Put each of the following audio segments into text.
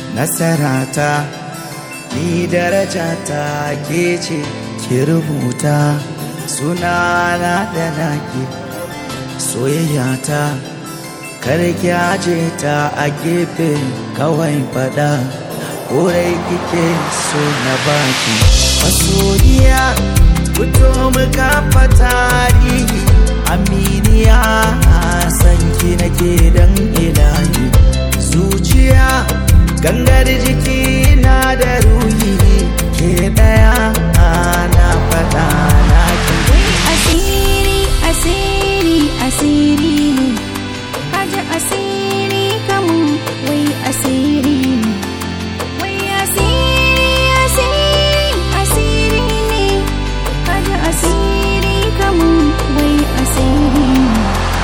nasarata ni darajata ke ce ki rubuta sunana da naki soyayyata kar ki aje ta a gefe kawai fada korai kike so na baki masoyiya fito muka tarihi aminiya sanki nake dan ilahi zuciya gangar jiki na da ruhi ke daya na fada na Wai asiri, asiri, asiri ne. Kaji asiri kamun wai asiri ne. Wai asiri, asiri, asiri ne. Kaji asiri kamun wai asiri ne.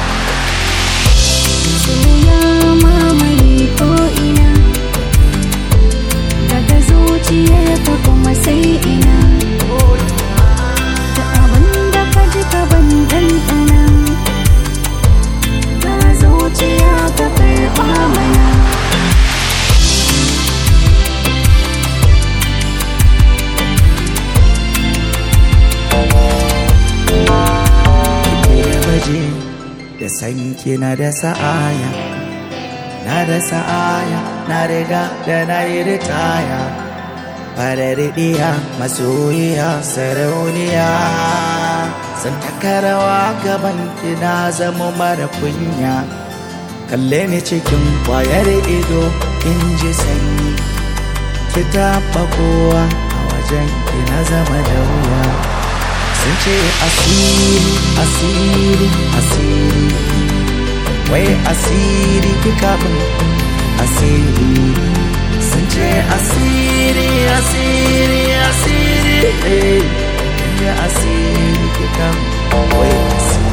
Soya mamaye ko'ina. Daga zuciyarka kuma sai ina. Da abin da ka ji ka ban ɗanɗana Na zuciya ka karɓa mana waje da sanki na da sa'aya na da sa'aya na riga da na yi ritaya fararidiya masoyiya sarauniya san takarawa gaban ki na zama mara kunya kalle ni cikin kwayar ido in ji sanyi ki taɓa kowa a wajen ki na zama da wuya sun ce asiri asiri asiri wai asiri kika min asiri sun ce asiri asiri asiri eh ya asiri kika min wai asiri